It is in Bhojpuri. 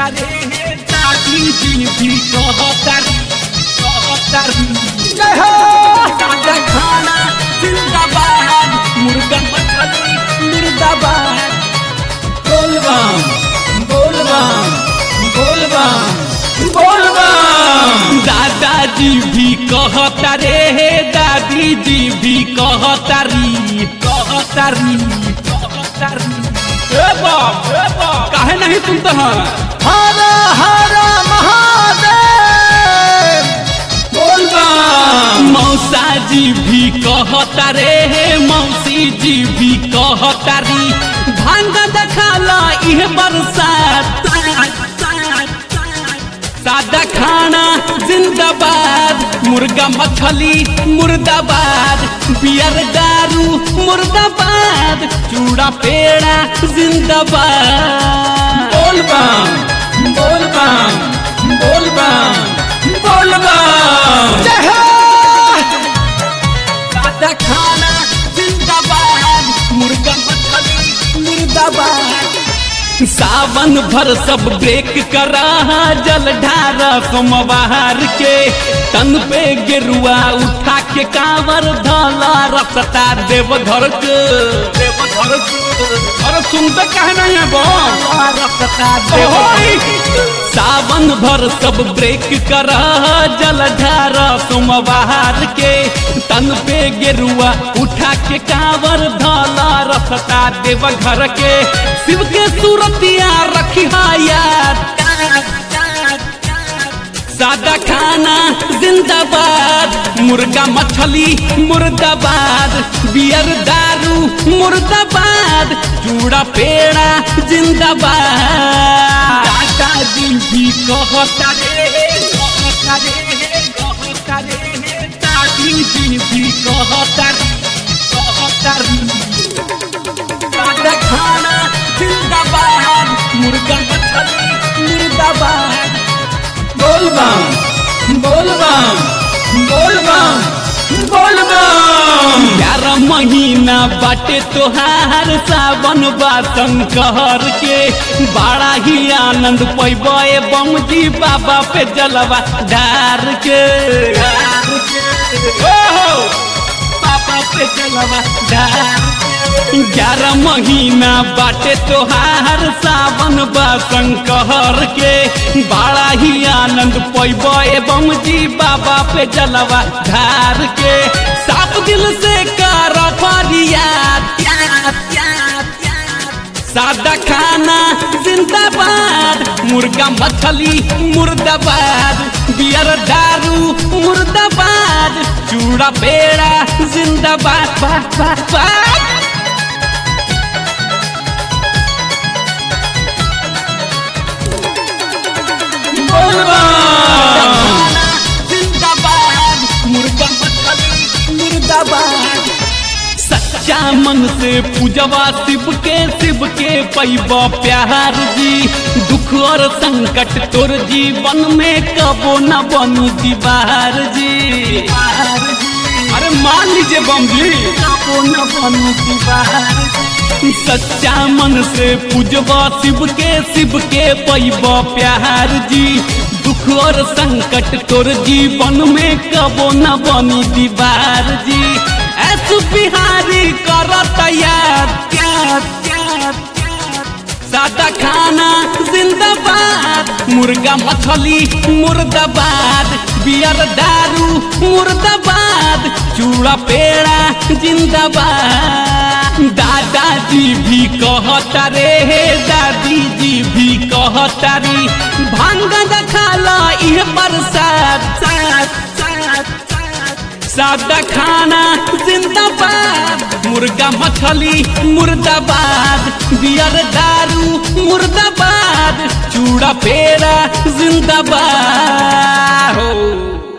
रे दादी जी भी कहतारी कहतारी जय हो सादा खाना जिंदाबाद मुर्गा मछली मुर्दाबाद बोलबम बोलबम बोलबम बोलबम दादाजी भी कहता रे दादी जी भी कहतारी कहतारी कहतारी ए बाप ए बाप काहे नहीं सुनते हैं हर हर महादेव बोलबम मौसा जी भी कहता रे मौसी जी भी कहतारी भांग दखाला इह बरसात सादा खाना जिंदाबाद मुर्गा मछली मुर्दाबाद बियर दारू मुर्दाबाद चूड़ा पेड़ा जिंदाबाद बोलबम बोलबम बोलबम बोलबम जय हो सादा खाना जिंदाबाद मुर्गा मछली मुर्दाबाद सावन भर सब ब्रेक करा जल ढारा सोमवार के तन पे गेरुआ उठा के कांवर धला रसता देव घर के देव घर के अरे सुनते कहे नहीं है बो रसता देव सावन भर सब ब्रेक करा जल ढारा सोमवार के तन पे गेरुआ उठा के कांवर धला रसता देव घर के शिव के सूरतिया रखी याद सादा खाना जिंदाबाद मुर्गा मछली मुर्दाबाद बियर दारू मुर्दाबाद चूड़ा पेड़ा जिंदाबाद दादाजी भी कहता रे कहता रे कहता रे दादी जी भी कहता रे कहता रे सादा खाना जिंदाबाद मुर्गा मछली मुर्दाबाद बोलबम बोलबम बोलबम बोलबम ग्यारह महीना बाटे तोहार सावन बासन कहर के बड़ा ही आनंद पैबे बम जी बाबा पे जलवा डार के डार के। ओहो, बाबा पे जलवा डार के। ग्यारह महीना बाटे तोहार सावन बासन कहर के बड़ा ही आनंद पैबे बम जी बाबा पे जलवा धार के साफ दिल से कर फरियाद सादा खाना जिंदाबाद मुर्गा मछली मुर्दाबाद बियर दारू मुर्दाबाद चूड़ा पेड़ा जिंदाबाद बात बात बात बोलबम जिंदाबाद मुर्गा मछली मुर्दाबाद सच्चा मन से पूजवा शिव के शिव के पैबा प्यार जी दुख और संकट तोर जीवन में कबो न बनी दीवार जी अरे मान लीजिए बम जी कबो न बनी दीवार जी। सच्चा मन से पूजवा शिव के शिव के पैबा प्यार जी दुख और संकट तोर जीवन में कबो न बनी दीवार जी ऐस बिहारी कर तैयार प्यार प्यार सादा खाना जिंदाबाद मुर्गा मछली मुर्दाबाद बियर दारू मुर्दाबाद चूड़ा पेड़ा जिंदाबाद दादाजी भी कहता रे दादी जी भी कहता रे भांग दखाला इह बरसात सात सात सात सादा खाना जिंदाबाद मुर्गा मछली मुर्दाबाद बियर दारू मुर्दाबाद चूड़ा पेड़ा जिंदाबाद हो